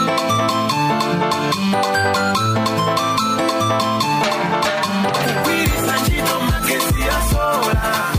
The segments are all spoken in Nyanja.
kugwiritsa ntchito magesi ya sola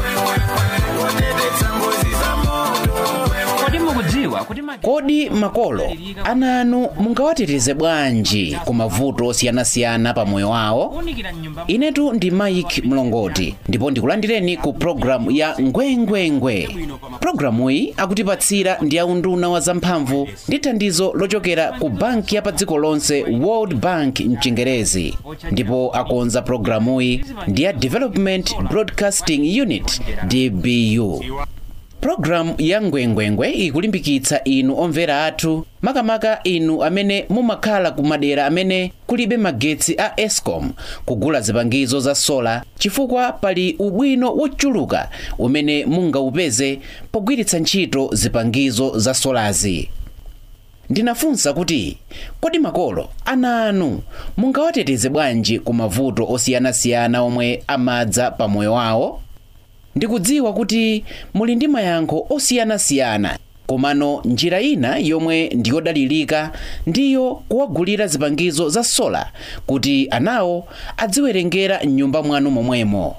kuteteza ngozi za moto kodi mukudziwa kuti ma- kodi makolo ana anu mungawateteze bwanji ku mavuto osiyanasiyana pa moyo wawo kuwunikira mnyumba inetu ndi mike mlongoti ndipo ndikulandireni ku programu ya ngwengwengwe programuyi akutipatsira ndi aunduna wa zamphamvu ndi thandizo lochokera ku banki ya pa dziko lonse world bank mchingerezi ndipo akonza programuyi ndi ya development broadcasting unit dbu Programu ya ngwengwengwe ikulimbikitsa inu omvera athu makamaka inu amene mumakhala ku madera amene kulibe magetsi a escom kugula zipangizo za sola chifukwa pali ubwino wochuluka umene mungaupeze pogwiritsa ntchito zipangizo za solazi ndinafunsa kuti kodi makolo ana anu mungawateteze bwanji ku mavuto osiyanasiyana omwe amadza pa moyo wawo ndikudziwa kuti muli ndi mayankho osiyanasiyana komano njira ina yomwe ndiyodalirika ndiyo kuwagulira zipangizo za sola kuti anawo adziwerengera m'nyumba mwanu momwemo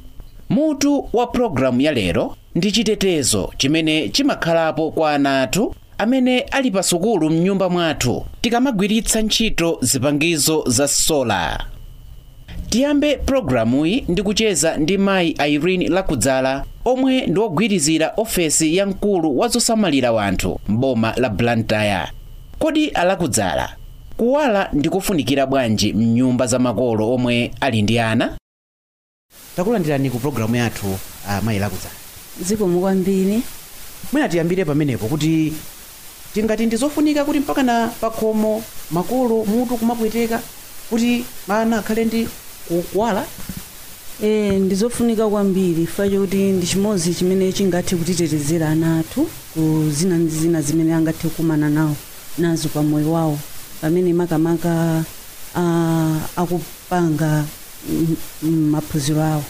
mutu wa pologalamu ya lero ndi chitetezo chimene chimakhalapo kwa ana athu amene ali pa sukulu m'nyumba mwathu tikamagwiritsa ntchito zipangizo za sola tiyambe pulogalamuyi ndi kucheza ndi mayi irene lakudzala omwe ndi wogwirizira ofesi ya mkulu wa zosamalira wanthu m'boma la blantyre kodi alakudzala kuwala ndikufunikira bwanji mnyumba za makolo omwe ali ndi ana takulandirani ku pulogalamu yathu uh, mayi lakudzala zikomo kwambiri mwina tiyambire pamenepo kuti tingati ndizofunika kuti mpaka na pakhomo makolo mutu kumapweteka kuti ana akhale ndi ku- kuwala e, ndizofunika kwambiri fa chokuti ndi chimodzi chimene chingathe kutitetezera ana athu ku zina ndi zina zimene angathe kukumana nawo nazo pa moyo wawo pamene makamaka ah, akupanga mm, mm, maphunziro awo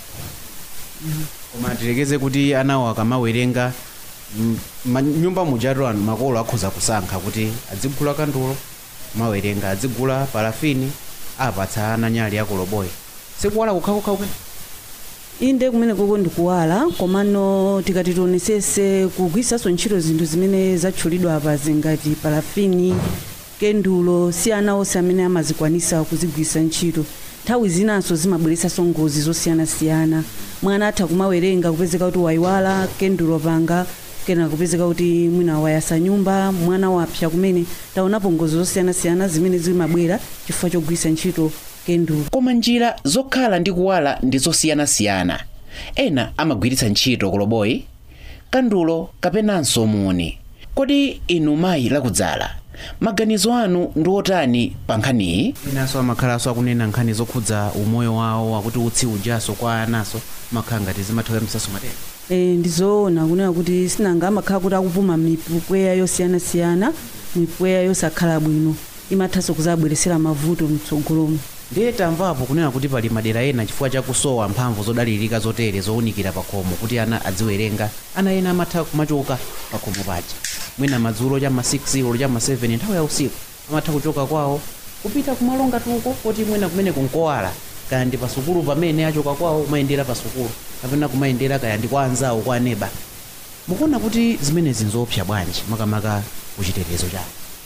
koma tilekeze kuti anawo akamawerenga mm, ma- nyumba mujatu anu makolo akhoza kusankha kuti adzigula kandulo mawerenga adzigula parafini apatsa ana nyali yakoloboyi sikuwala kukhakukha kumene inde kumene koko ndikuwala komano tikati tionesese kugwiritsanso ntchito zinthu zimene zatchulidwa apa zingati parafini kendulo si ana onse amene amazikwanisa kuzigwiritsa ntchito nthawi zinanso zimabweretsanso ngozi zosiyanasiyana mwana atha kumawerenga kupezeka kuti wayiwala kendulo panga kena kupezeka kuti mwina wayasa nyumba mwana wapsa kumene taonapo ngozi zosiyanasiyana zimene zimabwera chifukwa chogwiritsa ntchito kendulo koma njira zokhala ndi kuwala ndi zosiyanasiyana ena amagwiritsa ntchito koloboyi kandulo kapenanso muni kodi inu mayi lakudzala maganizo anu ndi otani pa nkhaniyi inanso amakhalanso akunena nkhani zokhudza umoyo wawo akuti utsi ujaso kwa anaso makhala ngati zimathawamisaso matenda e, ndizoona kunena kuti sinanga amakhala kuti akupuma mipweya yosiyanasiyana mipweya yosakhala bwino imathanso kuzabweresera mavuto mtsogolomo ndiye tamvapo kunena kuti pali madera ena chifukwa chakusowa mphamvu zodalirika zotere zowunikira pakhomo kuti ana adziwerenga ana ena amatha kumachoka pakhomo paja mwina madzulo cha ma 6 olo cha ma 7 nthawi ya usiku amatha kuchoka kwawo kupita kumalonga tuko kuti mwina kumene kunkowala kaya ndi pasukulu pamene achoka kwawo kumayendera pasukulu kapena kumayendera kaya ndi kwa anzawo kwa aneba mukuona kuti zimenezi nzopsa bwanji makamaka kuchitetezo chawo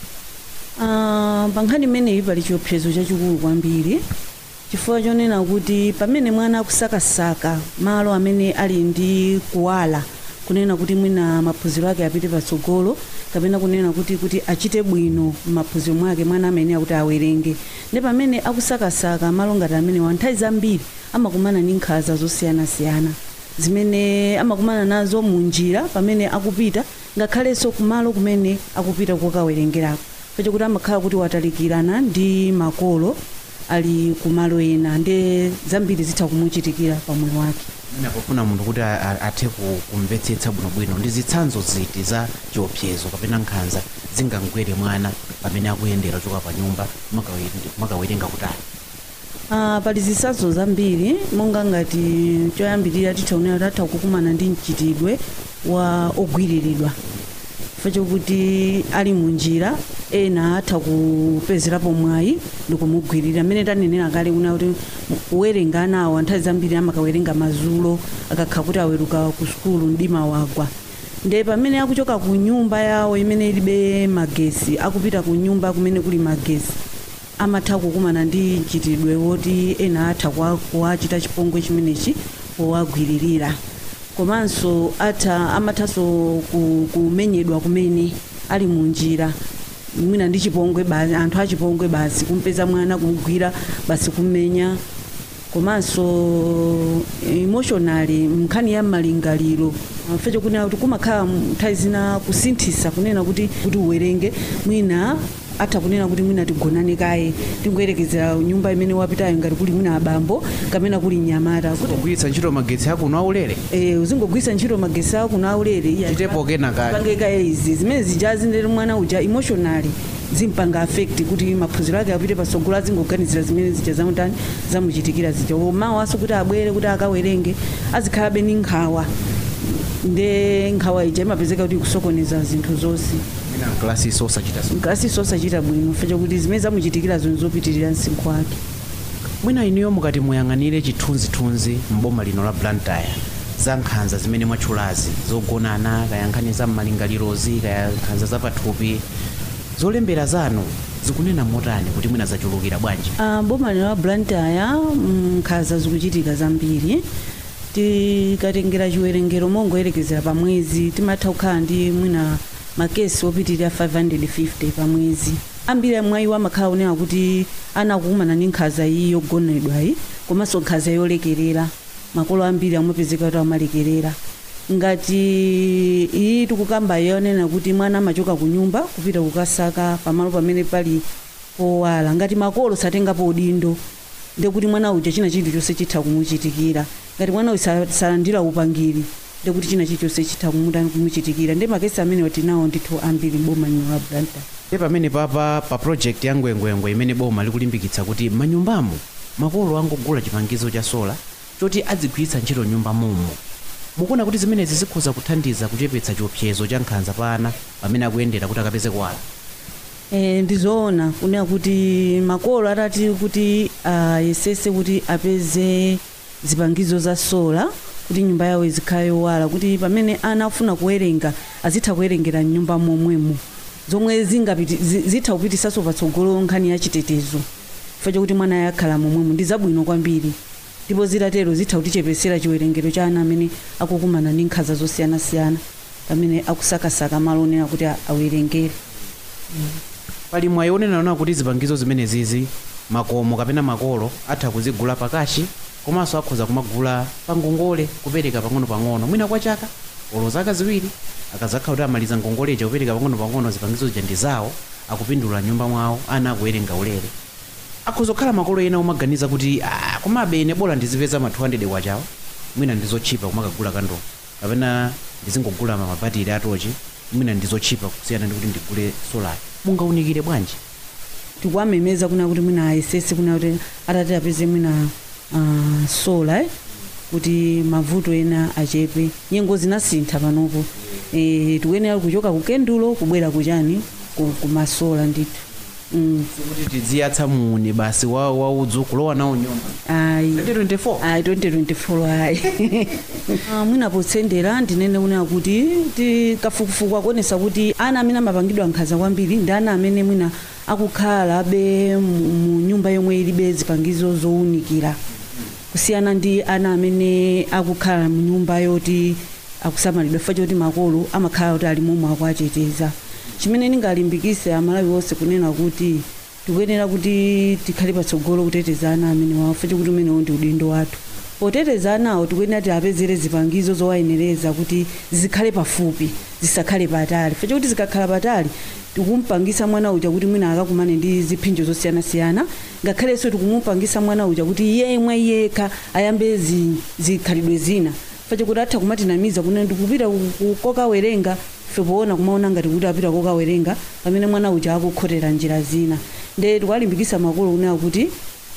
Ah, pa nkhani imeneyi pali chiopsezo chachikulu kwambiri chifukwa chonena kuti pamene mwana akusakasaka malo amene ali ndi kuwala kunena kuti mwina maphunziro ake apite patsogolo kapena kunena kuti kuti achite bwino m'maphunziro mwake mwana amene akuti awerenge ndi pamene akusakasaka malo ngati amenewa nthawi zambiri amakumana ndi nkhanza zosiyanasiyana zimene amakumana nazo mu njira pamene akupita ngakhalenso kumalo kumene akupita kokawerengerako pachakuti amakhala kuti watalikirana ndi makolo ali kumalo ena ndi zambiri zitha kumuchitikira pamoyo wake inapofuna munthu kuti a- a- athe ku- kumvetsetsa bwinobwino ndi zitsanzo ziti za chiopsezo kapena nkhanza zingangwere mwana pamene akuyendera kuchoka pa nyumba makawe- makawerenga kutali Ah, pali zitsanzo zambiri monga ngati choyambirira tithaonera tatha kukumana ndi mchitidwe wa ogwiriridwa chifukwa chokuti ali munjira ena atha kupezerapo mwayi ndikumugwirira amene tanenera kale kuna kuti kuwerenga anawo nthawi zambiri amakawerenga mazulo akakhala kuti aweruka ku sukulu mdima wagwa nde pamene akuchoka ku nyumba yawo imene ilibe magesi akupita ku nyumba kumene kuli magesi amatha kukumana ndi mchitidwe woti ena atha kuwa- kuwachita chipongwe chimenechi powagwiririra komanso atha amathanso ku- kumenyedwa kumene ali munjira mwina ndi chipongwe basi anthu achipongwe basi kumpeza mwana kumugwira basi kumenya komanso emotionally nkhani ya malingaliro fecho kunena kuti kumakhala nthawi zina kusinthisa kunena kuti kuti uwerenge mwina atha kunena kuti mwina tigonane kaye tingoyerekezera nyumba imene wapitayo ngati kuli mwina abambo kapena kuli nyamata kuti kugwiritsa ntchito magetsi akuno aulere eh, uzingogwiritsa ntchito magesi ako na aulere iya, chitepo kena kake pangeka izi zimene zijazi ndere mwana uja emotionally zimpanga affect kuti maphunziro ake apite pasogolo azingoganizira zimene zija zamutani zamuchitikira zija mawaso kuti abwere kuti akawerenge azikhalabe ni nkhawa nde nkhawa ija imapezeka kuti kusokoneza zinthu zonse Mwina klasi sosachita so nkasi osachita bwino fecha kuti zimene zamuchitikira zinthu zopitirira msinkhu wake mwina inuyo mukati muyang'anire chithunzithunzi mboma lino la blantyre za nkhanza zimene mwatchulazi zogonana kaya nkhani za m'malingalirozi kaya nkhanza zapathupi zolembera zanu zikunena motani kuti mwina zachulukira bwanji Ah, boma lino la blantyre nkhanza zikuchitika zambiri tikatengera chiwerengero mongoyerekezera pa mwezi timatha kukhala ndi mwina makesi opitirira 550 pa mwezi ambiri amwayiwo amakhala onena kuti anakukumana ndi nkhanza iyi yogonedwayi komanso nkhanza yolekerera makolo ambiri amapezeka kuti amalekerera ngati iyi tikukamba yonena kuti mwana amachoka ku nyumba kupita kukasaka pamalo pamene pali powala ngati makolo satengapo udindo ndekuti mwana uja china chilichonse chitha kumuchitikira ngati mwana uyu sa- salandira upangiri ndekuti china chilichonse chitha kumuta- kumuchitikira ndi makesi amene tinawo ndithu ambiri boma lino la blantyre e pamene papa pa project ya ngwengwengwe imene boma likulimbikitsa kuti manyumbamo makolo angogula chipangizo cha sola choti adzigwiritsa ntchito nyumba momo mukuona kuti zimenezi zikhoza kuthandiza kuchepetsa chiopsezo cha nkhanza pa ana pamene akuyendera kuti akapeze kuwala e, ndizoona kunena kuti makolo atati kuti ayesese kuti apeze zipangizo za sola kuti nyumba yawo izikhale yowala kuti pamene ana afuna kuwerenga azitha kuwerengera mnyumba momwemo zomwe zingapiti zi- zitha kupitisanso patsogolo nkhani ya chitetezo chifukwa chokuti mwana yakhala momwemo ndi zabwino kwambiri ndipo zitatero zitha kutichepesera chiwerengero cha ana amene akukumana ndi nkhanza zosiyanasiyana pamene akusakasaka malo onena kuti a- awerengere pali mwayi onenana kuti zipangizo zimenezizi makomo kapena makolo atha kuzigula pakashi komanso akhoza kumagula pa ngongole kupereka pang'ono-pang'ono mwina kwa chaka olo zaka ziwiri akazakhala kuti amaliza ngongoleja kupereka pang'ono-pang'ono zipangizo zija ndi zawo akupindula nyumba mwawo ana akuwerenga ulere akhoza kukhala makolo ena omaganiza kuti "Ah, komabe ine bola ndizipeza ma 200 kwachawo mwina ndizotchipa kumakagula kandowo kapena ndizingogula mabatiri atochi mwina ndizotchipa kusiyana ndi kuti ndigule solari mungaunikire bwanji tikuwamemeza kuna kuti mwina ayesese kuna kuti atati apeze mwina uh, sola eh, kuti mavuto ena achepe nyengo zinasintha panopo e, tikuyenera kuchoka ku kendulo kubwera kuchani ku, ku masola ndithu mm. kuti tidziyatsa muni basi wa waudzu kulowa nawo nyumba ayi 2024 ayi 2024 ayi Ah, mwina potsendera ndinene kunena kuti tikafukufuku akuonesa kuti ana amene amapangidwa nkhanza kwambiri ndi ana amene mwina akukhala be mu mu nyumba yomwe ilibe zipangizo zowunikira kusiyana ndi ana amene akukhala mu nyumba yoti akusamalidwa chifukwa choti makolo amakhala kuti ali momwe akuacheteza chimene ndingalimbikise amalawi onse kunena kuti tikuyenera kuti tikhale patsogolo kuteteza ana amene wafa chikuti umenewo ndi udindo wathu poteteza anawo tikuyenera tiapezere zipangizo zowayenereza kuti zikhale pafupi zisakhale patali fa chikuti zikakhala patali tikumpangisa mwana uja kuti mwina akakumane ndi ziphinjo zosiyanasiyana ngakhalenso tikumupangisa mwana uja kuti yemwe yekha ayambe zi- zikhalidwe zina fache kuti atha kumatinamiza kunena ndikupita ku- ku- kokawerenga fe poona kumaona ngati kuti apita kokawerenga pamene mwana uja akukhotera njira zina nde tikuwalimbikisa makolo kunena kuti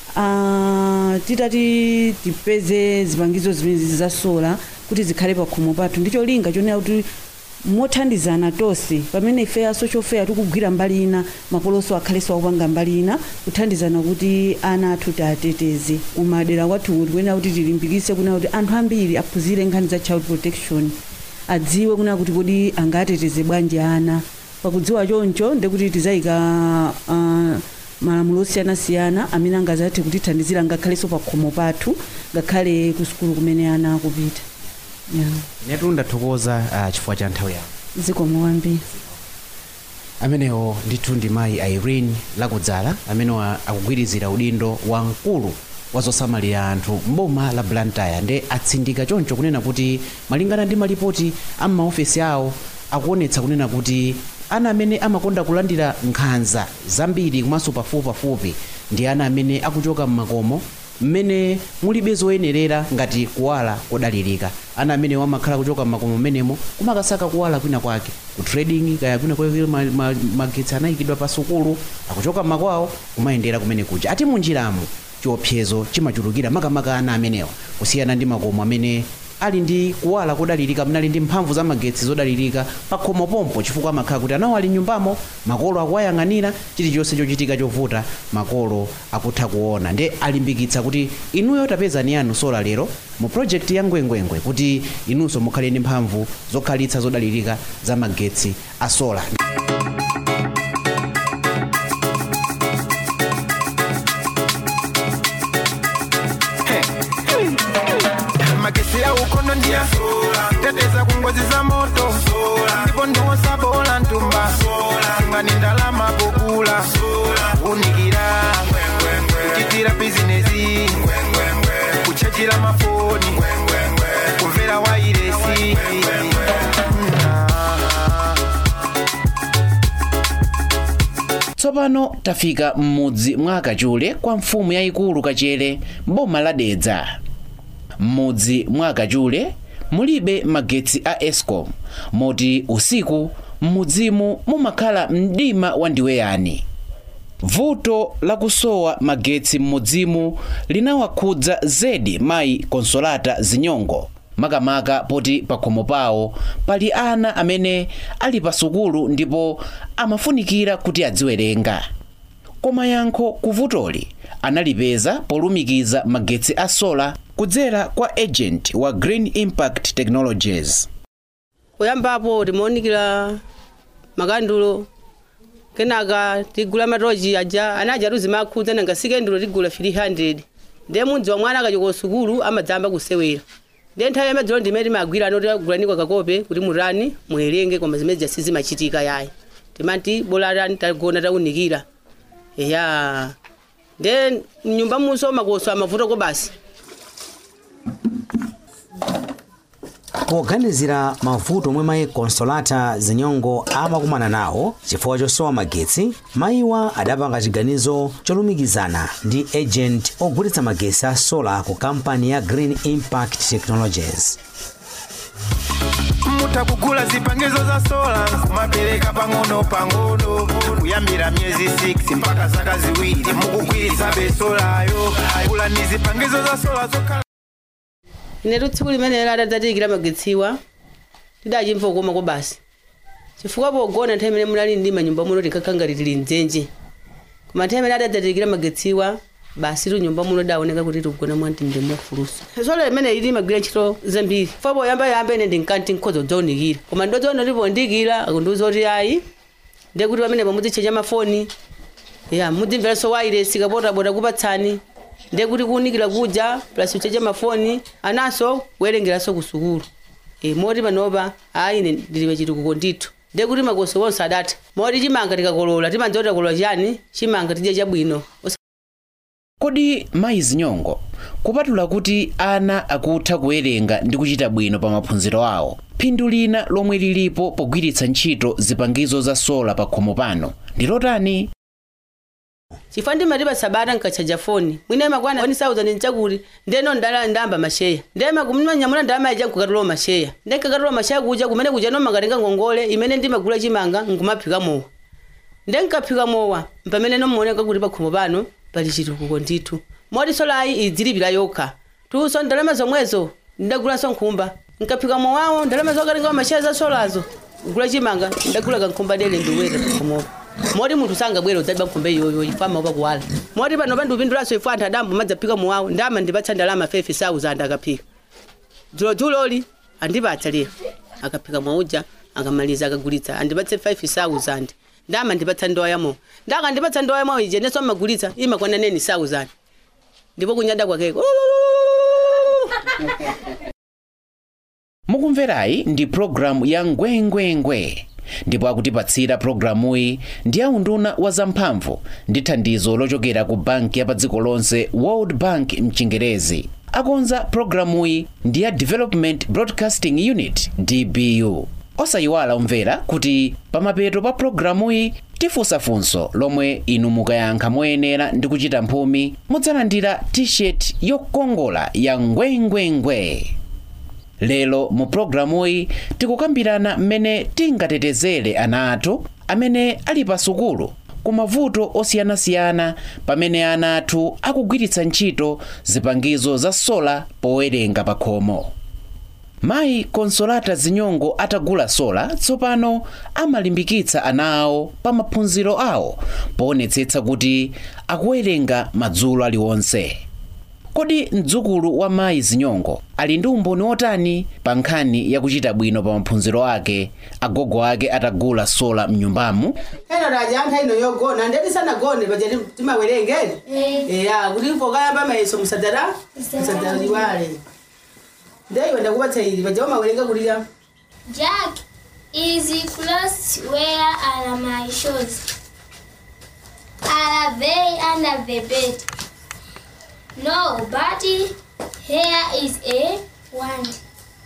ah, titati tipeze zipangizo zimenezi za sola kuti zikhale pakhomo pathu ndicho linga chonena kuti mothandizana tonse pamene ife a social fair tikugwira mbali ina makolonso akhalenso akupanga mbali ina kuthandizana kuti ana athu tiateteze kumadera kwathu tikuyenera kuti tilimbikitse kuna kuti anthu ambiri aphunzire nkhani za child protection adziwe kuna kuti kodi angateteze bwanji ana pakudziwa choncho ndekuti tizayika uh, malamulo osiyanasiyana amene angazathe kutithandizira ngakhalenso pa khomo pathu ngakhale ku sukulu kumene ana akupita yeah. netu ndathokoza uh, chifukwa cha nthawi yako zikomo kwambiri amenewo ndithu ndi mayi irene lakudzala amenewa akugwirizira udindo wa mkulu wa zosamalira anthu mboma la blantyre nde atsindika choncho kunena kuti malingana ndi malipoti a maofesi awo akuonetsa kunena kuti ana amene amakonda kulandira nkhanza zambiri komanso pafupipafupi ndi ana amene akuchoka m'makomo mmene mulibe zoyenerera ngati kuwala kodalirika ana amene amakhala kuchoka m'makomo mmenemo kumakasaka kuwala kwina kwake ku trading kaya kwina kwake ma- ma- magetsi anayikidwa pa sukulu akuchoka m'makwawo kumayendera kumene kuja ati munjiramo chiopsezo chimachulukira makamaka ana amenewa kusiyana ndi makomo amene ali ndi kuwala kodalirika amene ali ndi mphamvu za magetsi zodalirika pa khomo pompo chifukwa amakhala kuti anawo ali nyumbamo makolo akuwayang'anira chilichonse chochitika chovuta makolo akutha kuona nde alimbikitsa kuti inuyo tapezani yanu sola lero mu project ya ngwengwengwe kuti inunso mukhale ndi mphamvu zokhalitsa zodalirika za magetsi a sola magesi ya ukono ndia teteza kungozi za moto ndipo ndiwosa bola ntumba ngani ndalama pokula unikira kuchitira bizinesi kuchajira mafoni kumvera wairesi tsopano tafika m'mudzi mwa kachule kwa mfumu yayikulu kachere mboma la dedza m'mudzi mwa kachule mulibe magetsi a escom moti usiku m'mudzimu mumakhala mdima wandiweyani vuto lakusowa magetsi m'mudzimu linawakhudza zedi mayi konsolata zinyongo makamaka poti pakhomo pawo pali ana amene ali pa sukulu ndipo amafunikira kuti adziwerenga koma yankho ku vutoli analipeza polumikiza magetsi a sola kudzera kwa agent wa green impact technologies kuyambapo timaonikira makandulo kenaka tigula matochi aja anaja tuzimakhudza nanga sikendulo tigula 300 ndiye mudzi wa mwana akachoka sukulu amadzamba kusewera ndiye nthawi yamadziro ndimene timagwira ano tigagulaniko kakope kuti mutani muwerenge koma zimene zasi zimachitika yayi timati bola tani tagona taunikira eya ndiye mnyumba munso makoso amavutako basi poganizira mavuto omwe mayi konsolata zinyongo amakumana nawo chifukwa chosowa magetsi mayiwa adapanga chiganizo cholumikizana ndi agent ogulitsa magetsi a sola ku kampani ya green impact technologies mutakugula zipangizo za sola kumapereka pang'ono pang'ono kuyambira myezi 6 mpaka zaka ziwiri mukugwiritsa besolayo kula ni zipangizo za sola zokhala inetu tsiku limene lada dzatiikira magetsiwa tidachimva kukomako basi chifukwa pogona nthawi imene munali ndi manyumba muno tinkakhala tili mdzenje koma nthawi imene adadzatikira magetsiwa basi tu nyumba muno daoneka kuti tikugona mwantinde mwafulusa sola imene ili magwira ntchito zambiri fo poyamba yamba ine ndinkanti nkhozo dzaunikira koma ndodziona tipondikira akundiuza kuti ayi ndiye kuti pamene pamudzichecha mafoni ya mudzimveranso wairesi kapotabota kupatsani ndiye kuti kuunikira kuja plus uchecha mafoni anaso kuwerengeranso ku sukulu e, moti panopa ayi ine ndilibe chitukuko ndithu ndiye kuti makoso wonse adatha moti chimanga tikakolola timanza kuti takolola chani chimanga tidye chabwino Osa- kodi mayi zinyongo kupatula kuti ana akutha kuwerenga ndi kuchita bwino pa maphunziro awo phindu lina lomwe lilipo pogwiritsa ntchito zipangizo za sola pa khomo pano ndi lotani chifukwa ndimati sabata nkachaja foni mwina makwana 1000 nchakuti ndeno ndala ndamba masheya ndema kumanyamula ndalama yaja nkukatola masheya ndenkakatola masheya kuja kumene kuja no makatenga ngongole imene ndimagula chimanga nkumaphika mowa ndenkaphika mowa pamene nomuoneka kuti pakhomo pano pali chitukuko ndithu moti solayi idzilipira yokha tunso ndalama zomwezo ndidagulanso nkhumba nkaphika mowawo ndalama zokatenga masheya za solazo kugula chimanga ndagula kankhomba dele ndiwera pakomopo moti munthu sangabwera udzaliba nkhombe iyoyo ifama pakuwala moti pano pandipindulaso ifu anthu adambo madzaphika muwawo ndama ndipatsa ndalama fefe sauzanda akaphika dzuloli andipatsa lero akaphika mwauja akamaliza akagulitsa andipatse 5000 ndama ndipatsa ndowa yamo ndaka ndipatsa ndowa yamo ije neso amagulitsa imakwana neni 1000 ndipo kunyada kwakeko mukumverayi ndi programu ya ngwengwengwe ndipo akutipatsira programuyi ndi aunduna wa zamphamvu ndi thandizo lochokera ku banki ya pa dziko lonse world bank mchingerezi akonza programuyi ndi ya development broadcasting unit dbu osayiwala omvera kuti pamapeto pa programuyi tifunsa funso lomwe inu mukayankha moyenera ndi kuchita mphumi mudzalandira t-shirt yokongola ya ngwengwengwe lero mu programuyi tikukambirana mmene tingatetezere ana athu amene ali pa sukulu ku mavuto osiyanasiyana pamene ana athu akugwiritsa ntchito zipangizo za sola powerenga pa khomo mayi konsolata zinyongo atagula sola tsopano amalimbikitsa ana awo pa maphunziro awo poonetsetsa kuti akuwerenga madzulo aliwonse kodi mdzukulu wa mayi zinyongo ali ndi umboni otani pa nkhani yakuchita bwino pa maphunziro ake agogo ake atagula sola mnyumbamo eno raja anthu ino yogona ndeti sanagone paja timawerengeni eya kuti pokayamba mayeso musadzata musadzaliwale ndeiwe ndakupatsa ili paja umawerenga kulira Jack is close where are my shoes? Are they under the bed? No, but here is a wand.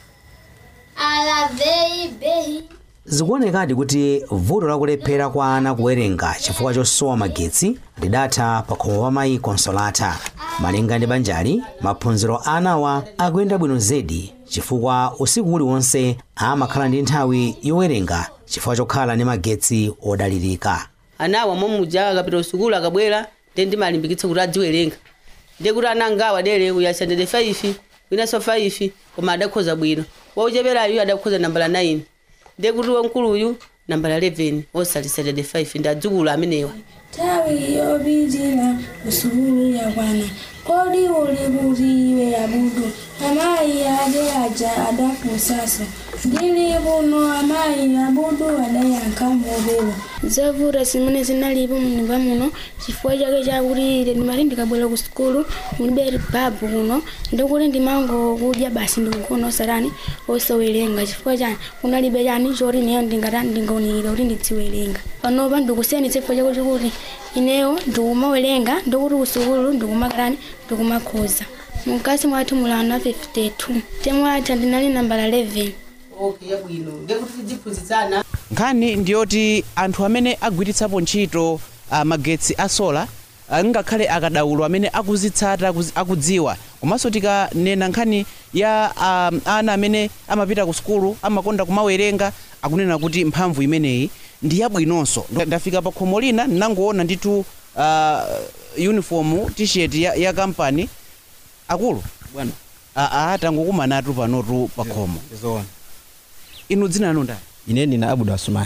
Are they being zikuonekadi kuti vuto lakulephera kwa ana kuwerenga chifukwa chosowa magetsi lidatha pa khomo pa mayi konsolata malinga ndi banjali maphunziro a anawa akuyenda bwino zedi chifukwa usiku uliwonse amakhala ndi nthawi yowerenga chifukwa chokhala ndi magetsi odalirika anawa momuja akapita usukulu akabwera ndi ndimalimbikitsa kuti adziwerenga ndiye kuti ana angawa dere uyasandede 5 winanso 5 koma adakhoza bwino waucheperayu adakhoza nambala 9 ndiye kuti wamkuluyu nambala 11 osalisandede 5 ndi adzukulu amenewa tawi yobijila usukulu yakwana kodi uli kuti iwe yabudu amayi ade aja adafunsasa ndili buno amayi yabudu adayankha mobelo zavuta zimene zinalipo munyumba muno chifukwa chake chakuti ine ndimati ndikabwera ku sukulu mulibe babu kuno ndikuti ndimangokudya basi ndikugona osatani osawerenga chifukwa chani kunalibe chani choti ineyo ndingata ndingaunikira kuti ndidziwerenga panopa ndikusiyani chifukwa chakuti kuti ineyo ndikumawerenga ndikuti ku sukulu ndikumakatani ndikumakhoza mukasi mwathu mulana 52 temwacha ndinali nambala 11 okay yabwino ndiye kuti tidziphunzitsana nkhani ndiyoti anthu amene agwiritsapo ntchito uh, magetsi a sola uh, ngakhale akadaulo amene akuzitsata akuzi- akudziwa komanso tikanena nkhani ya um, ana amene amapita ku sukulu amakonda kumawerenga akunena kuti mphamvu imeneyi ndi yabwinonso Ndo- ndafika pa khomo lina ndinangoona ndithu uh, uniform t-shirt ya, ya kampani akulu bwana aa tangokumanatu panotu pa khomo zoona inu dzina lanu ndani ine ndina abudu asumani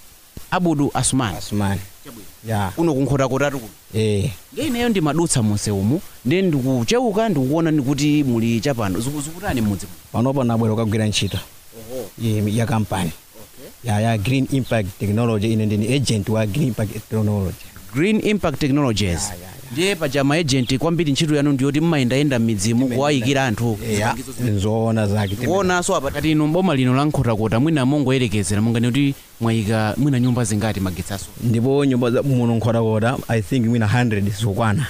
abudu asumani asumani ya kuno kunkhotakotatu kuno eh ineyo ndimadutsa munse umu ndi ndikuchewuka ndikuona ni kuti muli chapano Ziku- zikutani mudzi muno? panopo nabwera kukagwira ntchito Ye- ya kampani ya ya green impact technology ine ndini agent wa green impact technology green impact technologies ndiye paja maejenti kwambiri ntchito yanu ndiyoti mmayendayenda m'midzimu kuwayikira anthu ya nzoona zake kuonanso apa kati inu boma lino la nkhotakota mwina mongoyerekezera mungani kuti mwayika mwina nyumba zingati magetsaso ndipo nyumba za muno nkhotakota i think mwina 100 zikukwana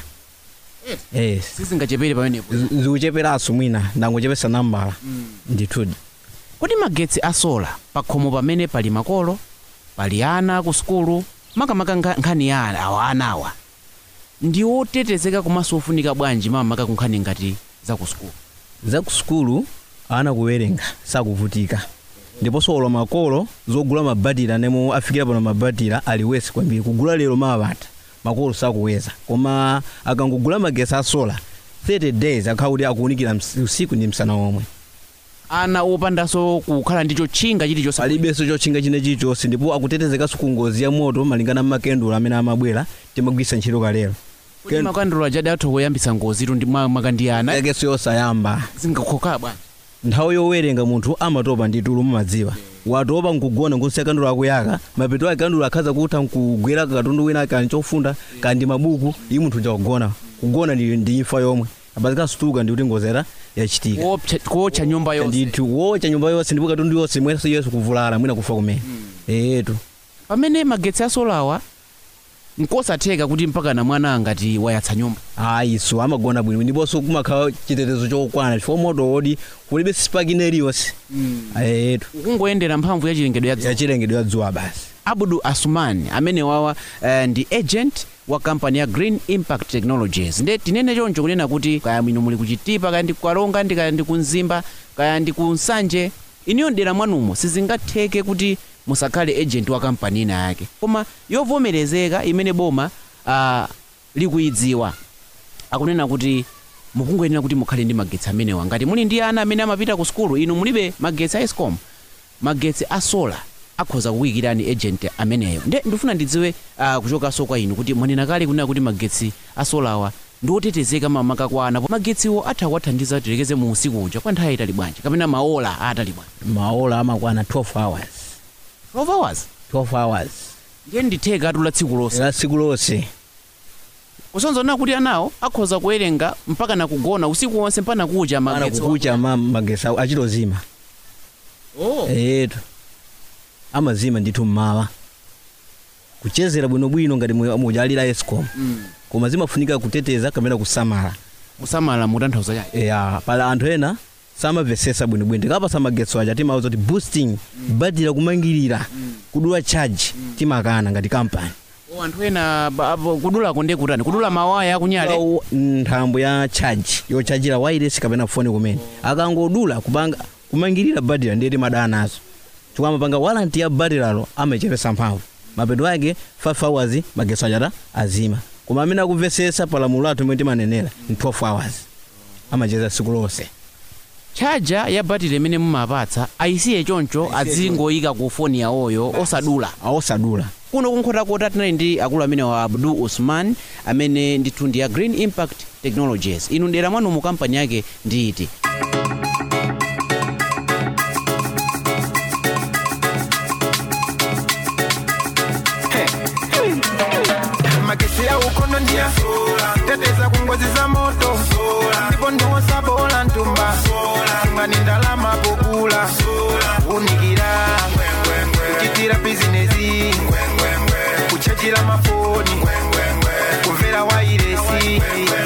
yes sizingachepere pamenepo Z- zikucheperanso mwina ndangochepesa nambala ndithudi kodi magetsi a sola pakhomo pamene pali makolo pali ana ku sukulu makamaka nkha- nkhani ya ana- awa anawa ndi otetezeka komanso ofunika bwanji makamaka ku nkhani ngati za ku sukulu za ku sukulu ana kuwerenga sakuvutika ndiponso olo makolo zogula mabatira nemo afikira pano mabatira aliwesi kwambiri kugula lero mawapata makolo sakuweza koma akangogula magesi a sola 30 days akhala kuti akuwunikira ms- usiku ndi msana omwe ana opandanso kukhala ndi chotchinga chilichonse palibenso chotchinga china chilichonse ndipo akutetezekanso ku ngozi ya moto malingana makandulo amene amabwera timagwisa ntchito kalero kuti makandulo ajadi athu kuyambitsa ngozi tu ndi mwa- mwakandiyana yakenso yosayamba zingakhoka bwanji nthawi yowerenga munthu amatopa ndi tulo mumadziwa watopa nkugona nkusiya kandulo akuyaka mapeto ake kandulo akhaza kutha nkugwera katundu wina kani chofunda kandi mabuku iyi munthu njakugona kugona ndi ndi imfa yomwe apazikanso ndi kuti ngozera yachitika Kuopsa- kuotcha nyumba yonse ndithu wotcha nyumba yonse ndipo katundu yonse mwenso yesu kuvulala mwina kufa kumene etu pamene magetsi asolawa nkosatheka kuti mpaka na mwana angati wayatsa nyumba ayi so amagona bwino ndiponso kumakhala chitetezo chokwana chifukwa moto wodi kulibe spark iliyonse etu kungoyendera mphamvu ya chilengedwe ya dzuwa yachilengedwe ya dzuwa basi abudu asumani amene wawa uh, ndi agent wa kampani ya green impact technologies nde tinene choncho kunena kuti kaya mwino muli kuchitipa kaya ndi kukalonga ndi kaya ndi kunzimba kaya ndi kunsanje iniyo mdera mwanumo sizingatheke kuti musakhale agent wa kampani ina yake koma yovomerezeka imene boma uh, likuyidziwa akunena kuti mukungoyenera kuti mukhale ndi magetsi amenewa ngati muli ndi ana amene amapita ku sukulu inu mulibe magetsi a escom magetsi a sola akhoza kukuyikirani agent ameneyo nde ndifuna ndidziwe uh, kuchokanso kwa inu kuti mwanena kale kunena kuti magetsi a solawa ndi otetezeka mamaka kwa ana magetsiwo atha kuwathandiza tilekeze mu usiku uja kwa nthawi itali bwanji kapena maola atali bwanji maola amakwana 12 hours 12 hours 12 hours ndiye nditheka atula tsiku lonse la tsiku lonse kusonzana kuti anawo akhoza kuwerenga mpaka na kugona usiku wonse mpaka kucha ana magetsi kukucha ma magesi awo achitozima oh. etu amazima ndithu mmawa kuchezera bwinobwino ngati mu- mujalira escom mm. koma zimafunika kuteteza kapena kusamala kusamala mutanthauza chake ya pala anthu ena samamvesesa bwinobwino tikapasa magetsi aja timauza kuti boosting badira kumangirira kudula charge timakana ngati kampani oh, anthu ena ba- ba- kudulako ndiye kutani kudula mawaya akunyale Au nthambo ya charge yochajira wireless kapena foni kumene akangodula kupanga kumangirira badira ndiye timadana nazo chifukwa amapanga walanti ya badiralo amachepesa mphamvu mapeto ake 5 hours magetsi achata azima koma amene akumvesesa palamulo athu imene timanenera ni 12 hours amacheza tsiku lonse chaja ya batiri imene mumapatsa ayisiye choncho azingoyika ku foni yawoyo osadula awosadula kuno kunkhotakota tinali ndi akulu amene wa abdu usman amene ndithu ndi ya green impact technologies inu dera mwanu mu kampani yake ndi iti magesi ya ukono ndia teteza kungozi za moto ndipo ndiwosa bola ntumba ngani ndalama pokula unikira kuchitira bizinesi kuchajira mafoni kumvera wairesi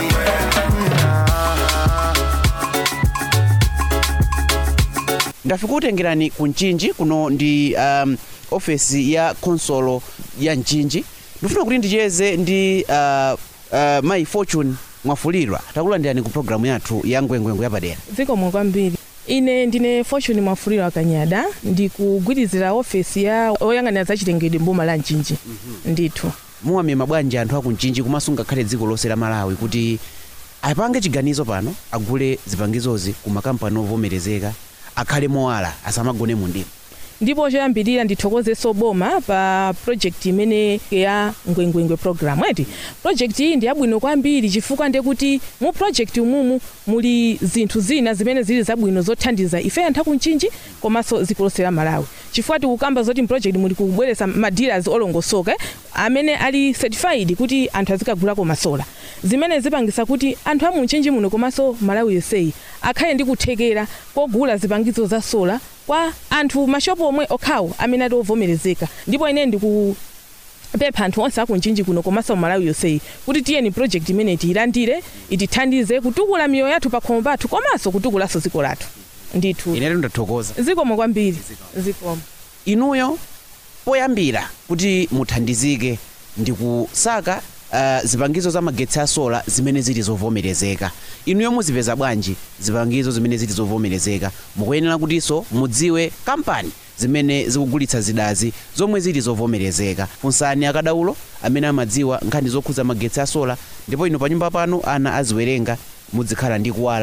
ndafika kutengerani ku mchinji kuno ndi um, ofesi ya konsolo ya mchinji ndifuna kuti ndicheze ndi uh, uh, mayi fortune mwafulirwa takulandirani ku programu yathu ya ngwengwengu yapadera zikomo kwambiri ine ndine fortune mwafuliro akanyada ndikugwirizira ofesi ya oyang'anira zachilengedwe mboma la mchinji ndithu muwamema bwanji anthu aku mchinji komanso ngakhale dziko lonse la malawi kuti apange chiganizo pano agule zipangizozi ku makampani ovomerezeka akhale mowala asamagone mu mdima ndipo choyambirira ndithokozeso boma pa project imene ya ngwengwengwe program eti project iyi ndi yabwino kwambiri chifukwa ndekuti mu project umumu muli zinthu zina zimene zili zabwino zothandiza ife anthu akumchinji komanso dziko lonse la malawi chifukwa tikukamba zoti mproject muli kubweretsa madealers olongosoka eh, amene ali certified kuti anthu azikagulako masola zimene zipangisa kuti anthu amunchinji muno komanso malawi yonseyi akhale ndi kuthekera kogula zipangizo za sola kwa anthu mashopu omwe okhawo amene ati ovomerezeka ndipo ine ndiku pempha anthu onse akunchinji kuno komanso malawi yonseyi kuti tiyeni project imene tiyilandire itithandize kutukula miyoyo yathu pa khomo pathu komanso kutukulanso dziko lathu ndithu inetu ndathokoza zikomo kwambiri zikomo inuyo poyambira kuti muthandizike ndi kusaka uh, zipangizo za magetsi a sola zimene zili zovomerezeka inuyo muzipeza bwanji zipangizo zimene zili zovomerezeka mukuyenera kutinso mudziwe kampani zimene zikugulitsa zidazi zomwe zili zovomerezeka funsani akadaulo amene amadziwa nkhani zokhuza magetsi a sola ndipo inu pa nyumba panu ana aziwerenga muzikhala ndi kuwala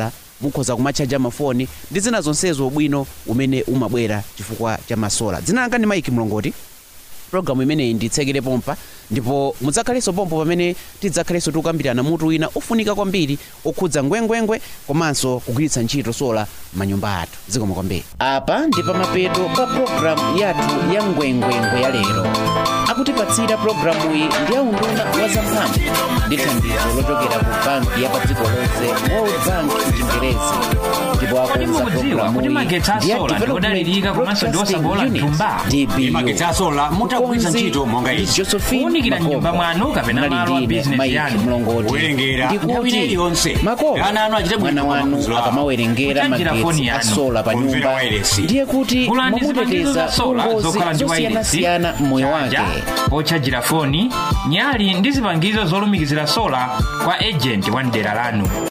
mukhoza kumachaja mafoni ndi zina zonsezo ubwino umene umabwera chifukwa cha masola dzina langa ndi maiki mlongoti programu imeneyi nditsekere pompa ndipo mudzakhalenso pompo pamene tidzakhalenso tikukambirana mutu wina ofunika kwambiri okhudza ngwengwengwe komanso kugwiritsa ntchito sola m'manyumba athu zikomo kwambiri apa ndi pamapeto pa programu yathu ya ngwengwengwe ya lero akutipatsira programu iyi ndi aunduna wa zamphamvu ndi thandizo lochokera ku banki ya pa dziko lonse world bank mchingerezi ndipo Kodi akonza mukudziwa kuti programu magetsi a iyi ndi ya sola ndiodalirika development komanso ndi broadcasting osabola unit mtumba? dbu magetsi a sola mutagwiritsa ntchito monga ndi izi josephine Kuwunikira m'nyumba Makombo. mwanu kapena Munali malo a ndine business Mike yanu. mlongoti Kuwerengera nthawi ndikuti iliyonse. Makombo, Ana anu achite bwino mwana pa wanu maphunziro awo. akamawerengera Kuchanjira foni magetsi a yanu. sola pa Kumvera nyumba wireless. ndiye kuti Gulani zipangizo mwamuteteza za sola kungozi zokhala ndi wireless, zosiyanasiyana m'moyo wake chaja, pochajira foni nyali ndi zipangizo zolumikizira sola kwa ejenti wa mdera lanu